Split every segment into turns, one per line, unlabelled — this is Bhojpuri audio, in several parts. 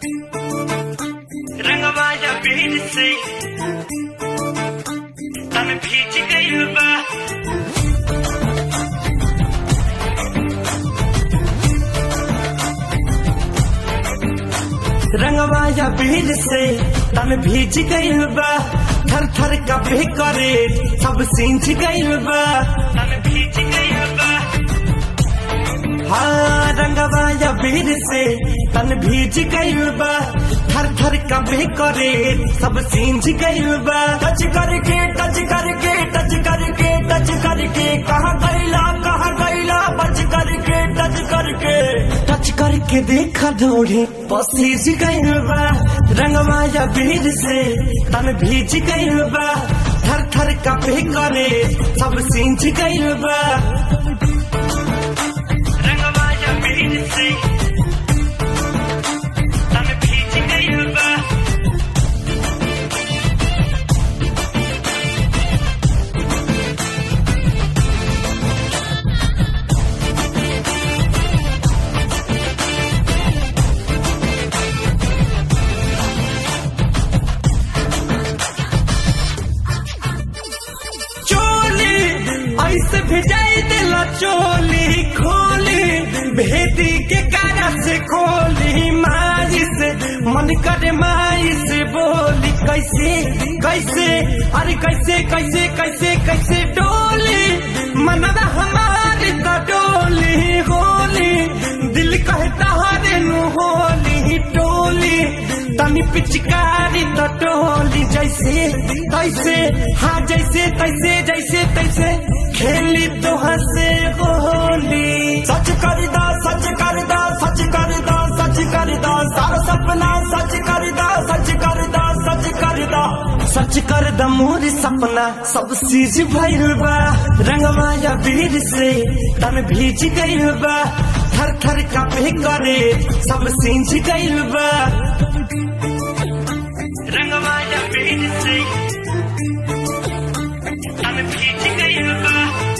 रंगवाया भीड़ से तन भीज गइल बा रंगवाया भीड़ से तन भीज गइल बा थर थर कभी करे सब सींच गइल बा तन भीज गइल बा हाँ रंगवाया भीड़ से तन भीज गइल बा थर थर कभी करे सब सींच गइल बा टच करके टच करके टच करके टच करके कहाँ गइला कहाँ गइला बच करके टच करके टच करके देखा दौड़े पसीज गइल बा रंगवाया भीड़ से तन भीज गइल बा थर थर कभी करे सब सींच गइल बा रंगवाया भीड़ से तन भीज गइल बा चोली ऐसे भेजाई दिला चोली खोली भेदी के कारा से खोली माई से मन करे माई से बोली कैसे कैसे अरे कैसे कैसे कैसे कैसे डोली मनवा हमारी तो डोली होली दिल कहता हरे नु होली डोली तनी पिचकारी तो टोली जैसे तैसे हाँ जैसे तैसे जैसे तैसे खेली तो हंसे होली सच कर दा सच कर दा सच कर दा सच कर दा सारा सपना सच कर दा सच कर दा सच कर दा सच कर दा मोर सपना सब चीज भइल बा रंगमाया वीर से तन भीज गइल बा थर थर कपे करे सब सींच गइल बा रंगवाया भीड़ से तन भीज गइल बा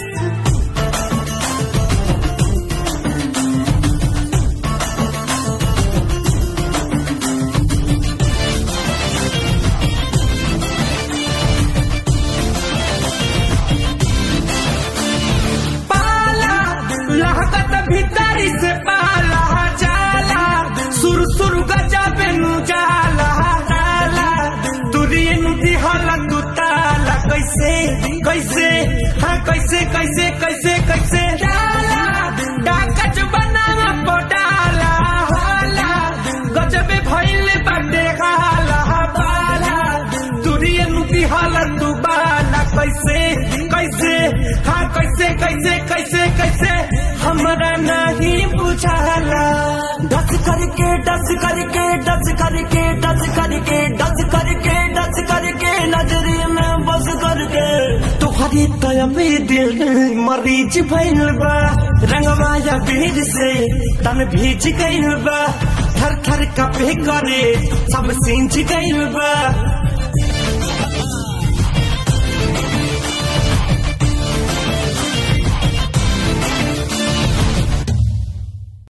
पाला लहकत भीतरी से पाला जाला सुर सुर गजबे नु जाला जाला तुरिए नु दिहला तू ताला कैसे कैसे हाँ कैसे कैसे कैसे कैसे जाला डाकच बनावा पोडाला होला गजबे भइले बाटे हाला बाला तुरिए नु दिहला तू बाला कैसे कैसे हाँ कैसे कैसे कैसे कैसे हमरा नहीं बुझाला डस करके डस करके डस करके डस करके डस करके डस करके नजरी में बस करके तुम्हारी तयबे दिल मरीज भइल बा रंगवाया भीड़ से तन भीज गइल बा थर थर कपे करे सब सींच गइल बा